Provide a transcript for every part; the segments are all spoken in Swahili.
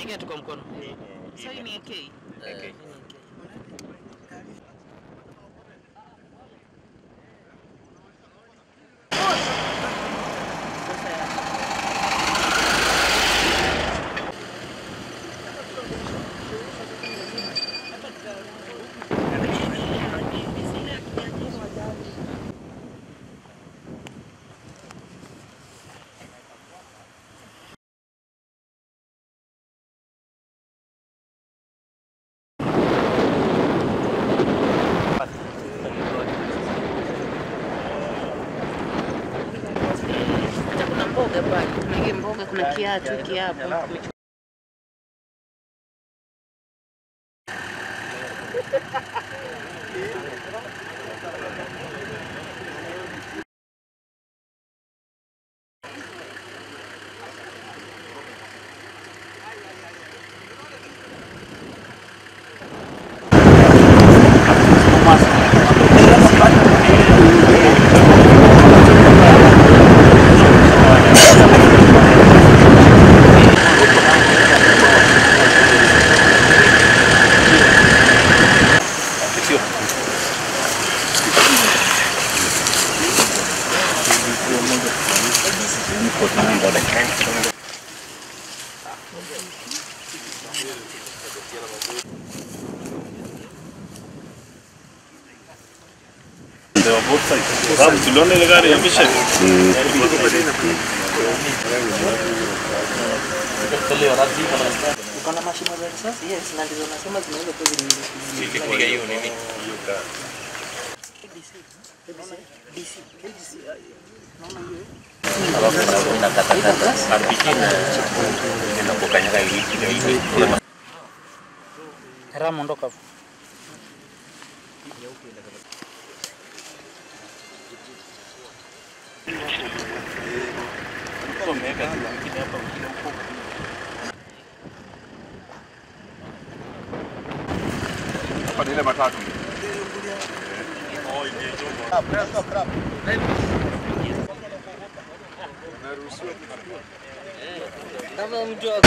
kiatu kwa mkono. Ni- Sasa hii ni AK. AK. Eh, hii ni AK. Hata kuna mboga pale. Kuna hii mboga, kuna kiatu hiki hapa. Sababu tuliona ile gari ya Mission. Uko na mashimo za risasi? Yes, na ndizo nasema zinaweza kuwa zili- zili- Kupiga hiyo nini? Alafu na- unakatakata RPG na inapokanyaga hivi hivi. Haramu, ondoka hapo. Kama mtu wa-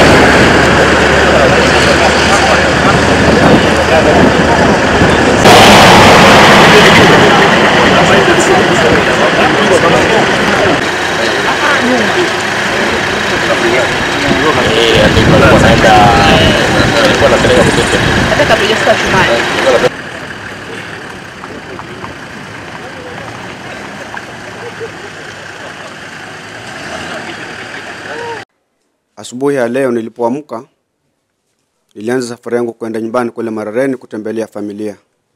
Eh, alikuwa anaenda alikuwa anapeleka mtoto. hata kabla hujafika Shumani. Asubuhi ya leo nilipoamka, nilianza safari yangu kwenda nyumbani kule Marareni kutembelea familia.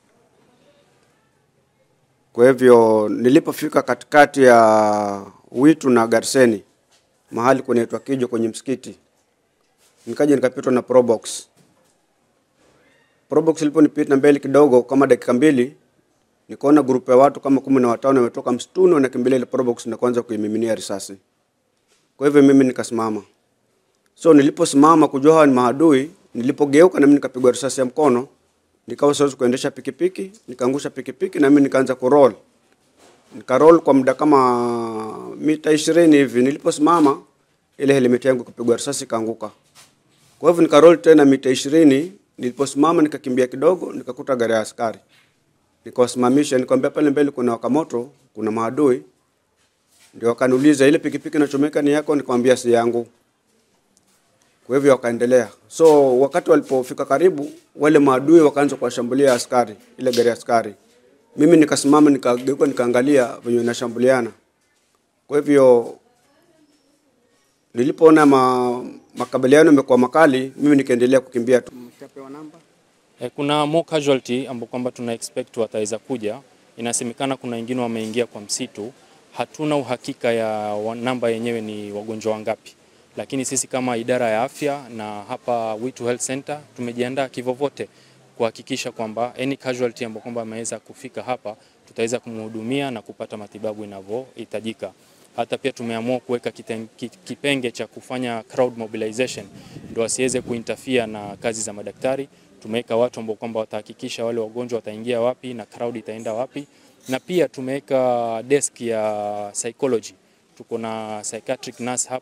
Kwa hivyo nilipofika katikati ya Witu na Garseni, mahali kunaitwa Kijo kwenye msikiti, nikaja nikapitwa na Probox. Probox iliponipita mbele kidogo kama dakika mbili, nikaona grupu ya watu kama kumi na watano wametoka msituni wanakimbilia ile Probox na kuanza kuimiminia risasi. Kwa hivyo mimi nikasimama. So niliposimama kujua hawa ni maadui, nilipogeuka na mimi nikapigwa risasi ya mkono, nikawa siwezi kuendesha pikipiki, nikaangusha pikipiki na mimi nikaanza kuroll. Nikaroll kwa muda kama mita ishirini hivi. Niliposimama ile helmet yangu ikapigwa risasi ikaanguka. Kwa hivyo nikaroll tena mita ishirini. Niliposimama nikakimbia kidogo, nikakuta gari ya askari. Nikawasimamisha, nikamwambia pale mbele kuna wakamoto, kuna maadui. Ndio wakaniuliza ile pikipiki inachomeka ni yako? Nikamwambia si yangu. Kwa hivyo wakaendelea. So wakati walipofika karibu, wale maadui wakaanza kuwashambulia askari, ile gari ya askari. Mimi nikasimama nikageuka nikaangalia venye inashambuliana. Kwa hivyo nilipoona ma, makabiliano yamekuwa makali, mimi nikaendelea kukimbia tu. Mtapewa namba? Eh, Kuna more casualty ambao kwamba tuna expect wataweza kuja. Inasemekana kuna wengine wameingia kwa msitu. Hatuna uhakika ya wa- namba yenyewe ni wagonjwa wangapi, lakini sisi kama idara ya afya na hapa Witu Health Center tumejiandaa kivovote kuhakikisha kwamba any casualty ambao kwamba ameweza kufika hapa tutaweza kumhudumia na kupata matibabu inavyohitajika. Hata pia tumeamua kuweka kiten- ki- kipenge cha kufanya crowd mobilization ndio asiweze kuinterfere na kazi za madaktari. Tumeweka watu ambao kwamba watahakikisha wale wagonjwa wataingia wapi na crowd itaenda wapi, na pia tumeweka desk ya psychology. Tuko na psychiatric nurse hapa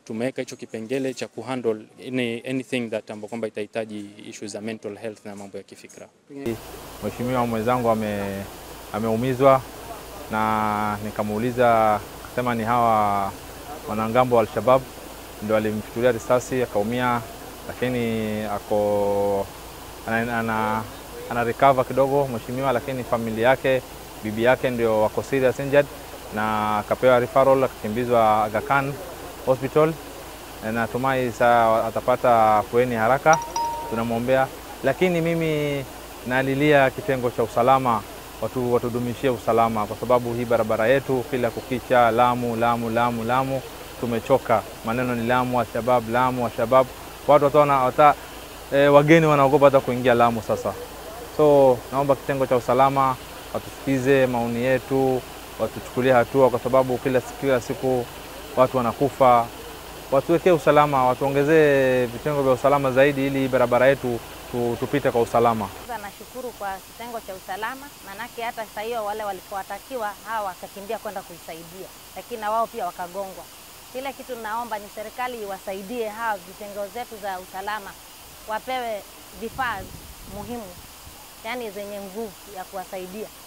tumeweka hicho kipengele cha kuhandle any, anything that ambapo kwamba itahitaji issues za mental health na mambo ya kifikra. Mheshimiwa mwenzangu ame, ameumizwa na nikamuuliza, akasema ni hawa wanangambo wa Alshabab ndio alimfitulia risasi akaumia, lakini ako ana, ana, ana recover kidogo mheshimiwa, lakini familia yake bibi yake ndio wako serious injured na akapewa referral akakimbizwa Aga Khan Hospital. Na Natumai saa atapata afueni haraka, tunamwombea. Lakini mimi nalilia kitengo cha usalama, watu watudumishie usalama, kwa sababu hii barabara yetu kila kukicha Lamu, Lamu, Lamu, Lamu, tumechoka. Maneno ni Lamu, Alshabab, Lamu, Alshabab. Watu wataona wata, e, wageni wanaogopa hata kuingia Lamu sasa. So naomba kitengo cha usalama watusikize maoni yetu, watuchukulie hatua, kwa sababu kila, kila siku watu wanakufa. Watuwekee usalama, watuongezee vitengo vya usalama zaidi, ili barabara yetu tu, tupite kwa usalama. Kwanza nashukuru kwa kitengo cha usalama, manake hata saa hiyo wale walipowatakiwa hawa wakakimbia kwenda kuisaidia, lakini na wao pia wakagongwa. Kile kitu naomba ni serikali iwasaidie hawa vitengo zetu za usalama, wapewe vifaa muhimu, yani zenye nguvu ya kuwasaidia